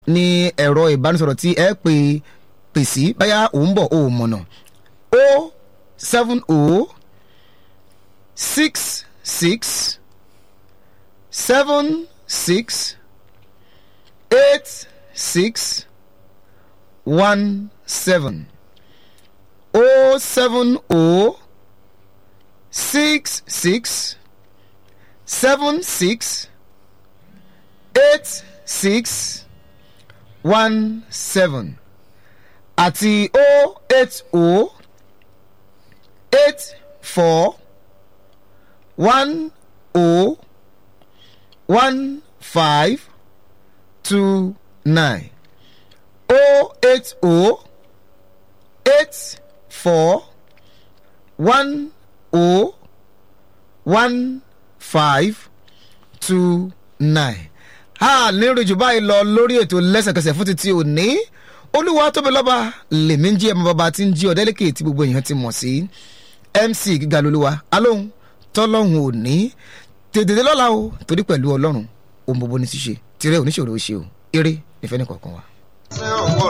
ní ẹ̀rọ ìbánisọ̀rọ̀ tí ẹ pè pè sí báyà ò ń bọ̀ ò mọ̀nà o seven o six six seven six eight six one seven o seven o six six seven six eight six one seven àti o eight o eight four one o one five two nine o eight o eight four one o one five two nine a lérò jù báyìí lọ lórí ètò lẹ́sẹ̀kẹsẹ̀ fún títí òní olúwa tóbi lọ́ba lèmi ń jí ẹ̀mọ́ bàbá tí ń jí ọ̀dẹ́lẹ́kẹ̀ tí gbogbo èèyàn ti mọ̀ sí mc gíga lolúwa alóhùn tọ́lọ́hùn òní tètè lọ́la o torí pẹ̀lú ọlọ́run ohun gbogbo ní ti ṣe tirẹ̀ oníṣòro ṣe o eré ìfẹ́ ní kọ̀ọ̀kan wa. ṣé òwò